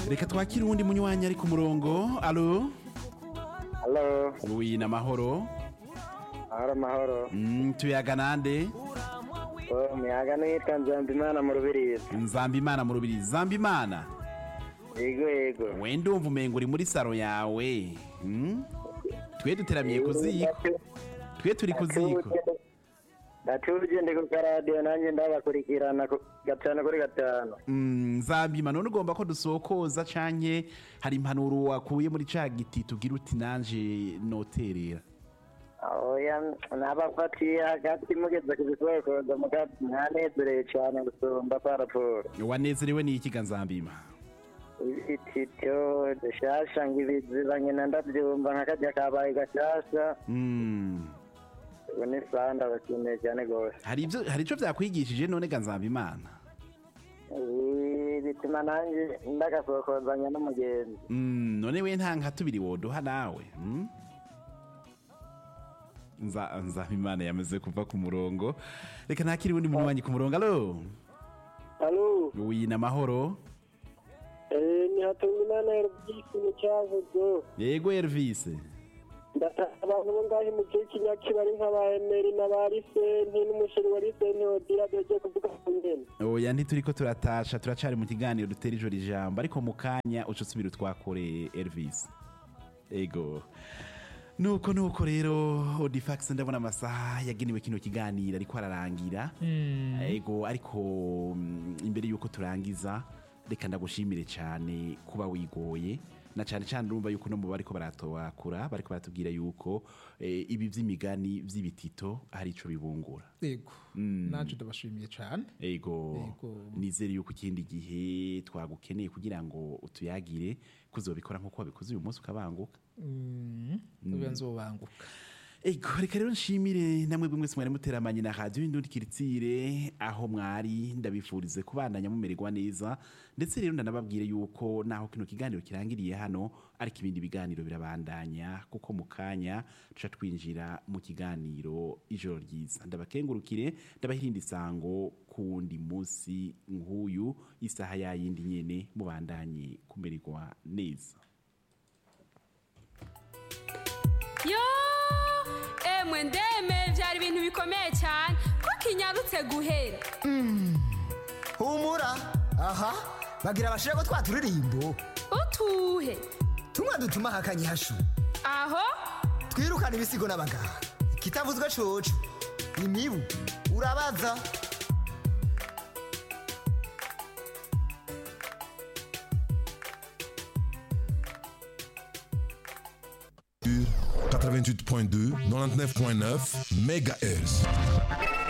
reka twakire uwundi munywanyi ari ku murongo alo Halo, wi namahoro mahoro mahoro. Mm, tuyaga nande Oh, umuyaga nitwa Nzambimana mu Rubirizi. nzambimana mu rubiri zambimana Yego yego. we ndumva umengo uri muri saro yawe Mm? twe duteramiye ku ziko twe turi ku ziko Natuje ndi ku karadiyo nanjye ndabakurikirana ku gatanu kuri gatanu. Mm, nzambima none ugomba ko dusokoza canke hari impanuro wakuye muri ca giti tugira uti nanje noterera Oya, nabafatiye hagati mugeze ku bisokoza mugati mwanezereye cyane gusumba paraporo. wanezerewe n'ikiga nzambima Ibitito dushasha ngo ibiziba nyina ndabyumva nk'akajya kabaye gashasha. Mm. Ubu ni sawa ndabashimiye cyane rwose. hari ivyo hari ico vyakwigishije none ga nzambimana Ibi bituma nanjye ndagasokozanya n'umugenzi. Mm, none we nta nka tubiri woduha nawe mm? nza nzabimana yamaze kuva ku murongo reka ntakiri uwundi munywanyi ku murongo alo Halo, wi namahoro eh, ni Hatungimana Elvis mu cyavuzo. yego Elvis Ndataha abantu bo ngaho mu gihe cy'inyaki bari nk'aba Emery n'aba Lisenti n'umusheri wa Lisenti Odira doje kuvuga ku ngene. oya ntituriko turatasha turacari mu kiganiro dutera ijoro ijambo ariko mu kanya uca usubira utwakore Elvis ego nuko nuko rero odifax ndabona amasaha yagenewe kino kiganiro ariko ararangira ego ariko mm, imbere yuko turangiza reka ndagushimire cyane kuba wigoye na cyane cyane urumva yuko no mu bariko baratowakura bariko baratubwira yuko eh, ibi vy'imigani vy'ibitito hari ico bibungura yego naje ndabashimiye cyane ego Ego. nizere yuko ikindi gihe twagukeneye kugira ngo utuyagire kuzobikora nk'uko wabikoze uyu munsi ukabanguka ubu nzobanguka ego reka rero nshimire namwe bimwe mwari muteramanye na radiyo y'indundi kiritsire aho mwari ndabifurize kubandanya mumererwa neza ndetse rero ndanababwire yuko naho kino kiganiro kirangiriye hano ariko ibindi biganiro birabandanya kuko mu kanya tuca twinjira mu kiganiro ijoro ryiza ndabakengurukire ndabahirinda isango ku wundi munsi nk'uyu isaha yayindi nyene mubandanye kumererwa neza yo emwe ndeme byari ibintu bikomeye cyane ko kinyarutse guhera humura aha bagira bashire ko twa turirimbo utuhe tumwe dutuma hakanye hashu aho twirukana ibisigo n'abaganga kitavuzwe coco imibu urabaza sur 88.2, 99.9 MHz.